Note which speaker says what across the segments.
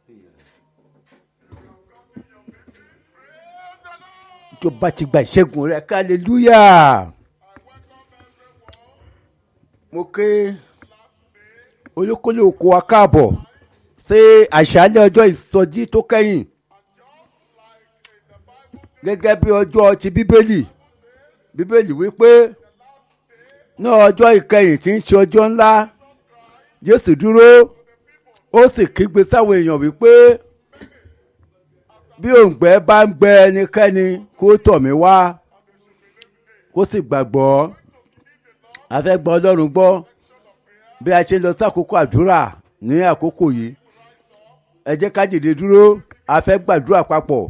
Speaker 1: tó bá ti gba ìṣẹ́gun rẹ hallelujah mo ké olókòlè oko wa káàbọ̀ sí àṣálẹ́ ọjọ́ ìsọjí tó kẹ́yìn gẹ́gẹ́ bí ọjọ́ ti bíbélì bíbélì wípé ní ọjọ́ ìkẹyìn tí ń ṣe ọjọ́ ńlá jésù dúró ó sì kígbe sáwọn èèyàn wípé bí òǹgbẹ bá ń gbẹ ẹnikẹ́ni kó tọ̀ mí wá kó sì gbàgbọ́ a fẹ́ gbọ́ ọlọ́run gbọ́ bí a ṣe lọ sí àkókò àdúrà ní àkókò yìí ẹ jẹ́ ká dìde dúró a fẹ́ gbàdúrà papọ̀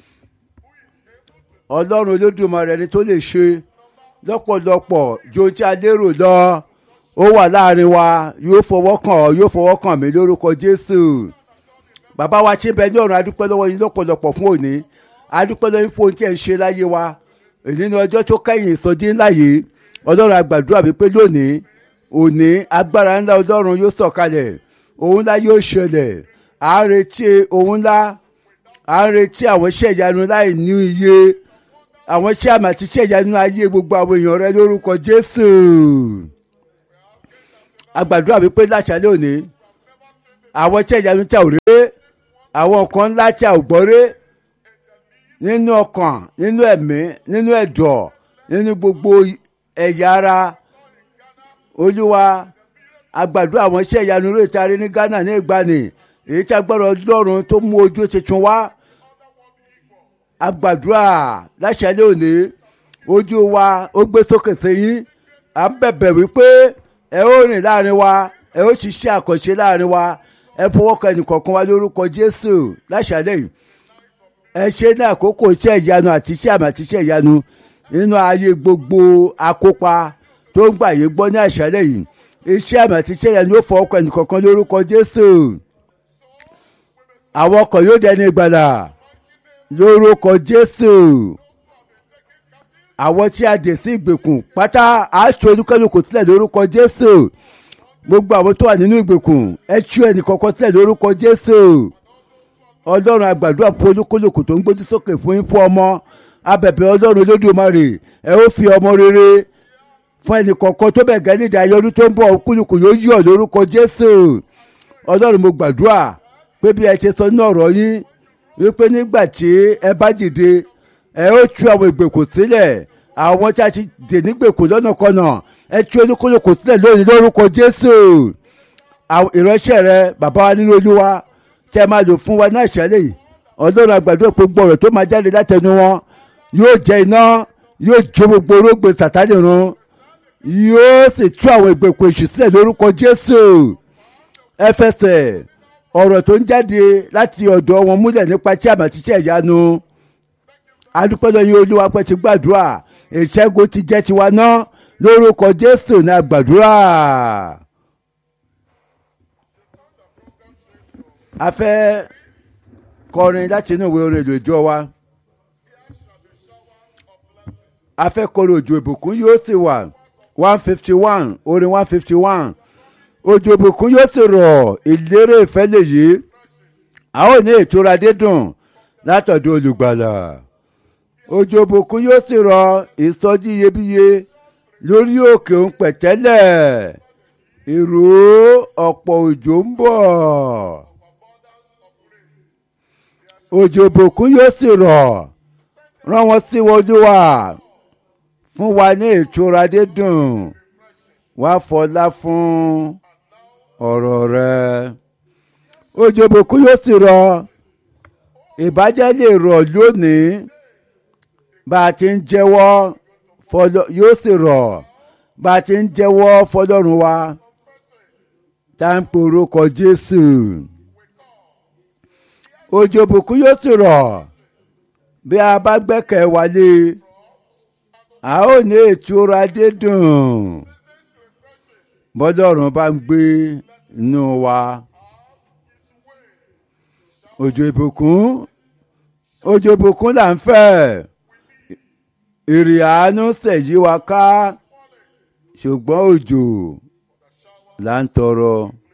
Speaker 1: ọlọ́run olódùmarè ni tó lè ṣe lọ́pọ̀lọpọ̀ ju ohun tí a lérò lọ ó wà láàrin wa yóò fọwọ́ kàn ọ́ yóò fọwọ́ kàn mí lórúkọ jésù bàbá wa ṣe bẹ ní ọ̀run adúpẹ́ lọ́wọ́ yín lọ́pọ̀lọpọ̀ fún òní adúpẹ́ lọ́wọ́ yín fún ohun tí ẹ̀ ń ṣe láyé wa èyí ni ọjọ́ tó kẹ́yìn ìsọjí ńlá yìí ọlọ́run àgbàdúrà wípé lónìí òní agbára ńlá ọlọ́run yóò sọ̀kalẹ̀ ohun ńlá yóò ṣẹlẹ̀ à ń retí ohun ńlá à ń retí àwọn iṣẹ́ ìyanu láì ní iye àwọn iṣẹ́ àmì àti iṣẹ́ ìyanu ayé gbogbo àwọn èèyàn rẹ lórúkọ jésù àgbàdúrà wípé láṣálẹ́ òní àwọn iṣẹ́ ìyanu tí a ò rí àwọn nǹkan ńlá tí a ò gbọ́ rí nínú ọkàn nínú ẹ̀mí nínú ẹ̀dọ̀ nínú gbogbo ẹ̀yà ara olúwa àgbàdúrà àwọn iṣẹ́ ìyanu rẹ̀ tari ní ghana ní ìgbani èyí tí agbára ọlọ́run tó mú ojú tuntun wá àgbàdúrà láṣálẹ́ òní ojú wa ó gbé sókè sẹ́yìn à ń bẹ̀bẹ̀ wípé ẹ ó rìn láàrin wa ẹ ó ṣiṣẹ́ àkànṣe láàrin wa ẹ fọwọ́ kan ẹnìkọ̀ọ̀kan wa lórúkọ jésù láṣálẹ́ yìí ẹ ṣe ní àkókò iṣẹ́ ìyanu àti iṣẹ́ àmì àti iṣẹ́ ìyanu nínú ayé gbogbo akópa tó ń gbà yé gbọ́ ní àṣálẹ́ yìí iṣẹ́ àmì àti iṣẹ́ ìyanu yóò fọwọ́ kan ẹnìkọ̀ọ̀kan lórúkọ jésù àwọn ọkọ̀ yóò dẹni ìgbàlà lórúkọ jésù àwọn tí a dè sí ìgbèkùn pátá àṣọ olúkálùkù sílẹ̀ lórúkọ jésù gbogbo àwọn tó wà nínú ìgbèkùn ẹ tú ẹnì kọ̀ọ̀kan sílẹ̀ lórúkọ jésù ọlọ́run àgbàdúrà fún olúkúlùkù tó ń gbójú sókè fún yín fún ọmọ abẹ̀bẹ̀ ọlọ́run olódùmarè ẹ ó fi ọmọ rere fún ẹnì kọ̀ọ̀kan tó bẹ̀ gẹ́ nídìí ayọ́dún tó ń bọ̀ kúlùkù yóò yọ̀ lórúkọ jésù ọlọ́run mo gbàdúrà pé bí ẹ ṣe sọ ní ọ̀rọ̀ yín wípé nígbà tí ẹ bá dìde ẹ ó tú àwọn ìgbèkùn sílẹ̀ àwọn tí a ti dè nígbèkùn lọ́nà kọ́nà ẹ tú olúkúlùkù sílẹ̀ lónìí lórúkọ jésù ìránṣẹ́ rẹ bàbá wa nínú olúwa tẹ́ máa lò fún wa náà ṣẹlẹ̀ yìí ọlọ́run àgbàdo gbogbo ọ̀rọ̀ tó máa jáde látẹnu wọn yóò jẹ iná yóò jó gbogbo orógbè sàtánì run yóò sì tú àwọn ìgbèkùn èṣù sílẹ̀ lórúkọ jésù ẹ fẹsẹ̀ ọ̀rọ̀ tó ń jáde láti ọ̀dọ̀ wọn múlẹ̀ nípa tí àmà ti ṣe ìyanu adúpẹ́lẹ́ yín olúwa pẹ́ ti gbàdúrà ìṣẹ́gun ti jẹ́ tiwa náà lórúkọ jésù ní àgbàdúrà. a fẹ́ kọrin láti inú ìwé orin èlò ìjọ wa a fẹ́ kọrin òjò ìbùkún yóò sì wà one fifty one orin one fifty one òjò ìbùkún yóò sì rọ̀ ìlérè ìfẹ́ lèyí a ó ní ìtura dídùn látọ̀dọ̀ olùgbàlà òjò ìbùkún yóò sì rọ̀ ìsọjí iyebíye lórí òkè òun pẹ̀tẹ́lẹ̀ ìró ọ̀pọ̀ òjò ń bọ̀ òjò ìbùkún yóò sì rọ̀ rán wọn sí wọlúwà fún wa ní ìtura dídùn wá fọlá fún ọ̀rọ̀ rẹ òjò ìbùkún yóò sì rọ̀ ìbàjẹ́ lè rọ̀ lónìí bá a ti ń jẹ́wọ́ yóò sì rọ̀ bá a ti ń jẹ́wọ́ fọlọ́run wa tá à ń porúkọ Jésù òjò ìbùkún yóò sì rọ̀ bí a bá gbẹ́kẹ̀ wálé a ó ní ìtura dídùn bọ́lọ́run bá ń gbé inú wa òjò ìbùkún òjò ìbùkún là ń fẹ́ ìrì àánú ṣèyí wa ká ṣùgbọ́n òjò là ń tọrọ